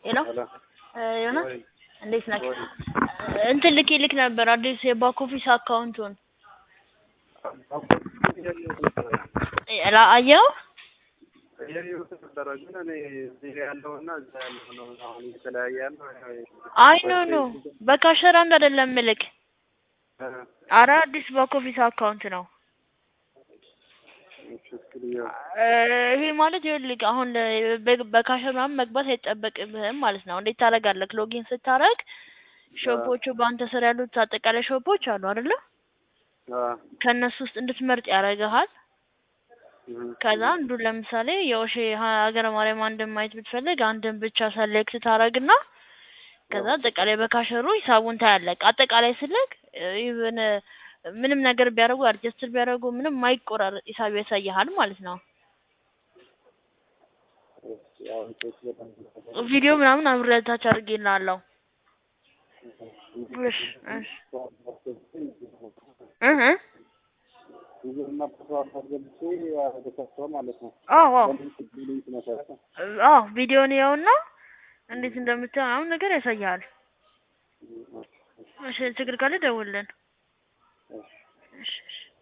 ሄሎ ሄሎ ዮና ወይ እንዴት ነህ? ወይ እንትን ልኬ ልክ ነበር አዲስ የባክ ኦፊስ አካውንቱን ላ- አየኸው? እያየሁት ነበረ ግን እኔ እዚህ ያለውና እዛ ያለው ነው አሁን እየተለያየ ያለው አይ ኖ ኖ በካሸር አንድ አይደለም ምልክ እ አረ አዲስ ባክ ኦፊስ አካውንት ነው። እሺ እስኪ ልየው። እ ይሄ ማለት ይኸውልህ አሁን በ- በካሸር ምናምን መግባት አይጠበቅብህም ማለት ነው። እንዴት ታደርጋለህ? ሎጊን ስታደርግ ሾፖቹ በአንተ ስር ያሉት አጠቃላይ ሾፖች አሉ አይደለ? አ ከእነሱ ውስጥ እንድትመርጥ ያደርግሃል። እህ ከዛ አንዱን ለምሳሌ የኦሼ ሀገረ ማርያም አንድን ማየት ብትፈልግ አንድን ብቻ ሰሌክት ታደርግና ከዛ አጠቃላይ በካሸሩ ሂሳቡን ታያለህ። አጠቃላይ ስልክ ኢቭን ምንም ነገር ቢያደርጉ አድጀስትር ቢያደርጉ ምንም ማይቆራረጥ ሂሳብ ያሳይሃል ማለት ነው። እሺ ያው ቼክ በጣም ቪዲዮ ምናምን አብሬታች አድርጌልሃለሁ። እሺ እሺ እህ እ ጊዜና ፓስዋርድ አስገብቼ ተከፍቶ ማለት ነው። አዎ አዎ በሊንክ በሊንክ መሰረት አዎ ቪዲዮን ያውና እንዴት እንደምታይ ምናምን ነገር ያሳይሃል። እሺ ችግር ካለ ደውልልን። እሺ እሺ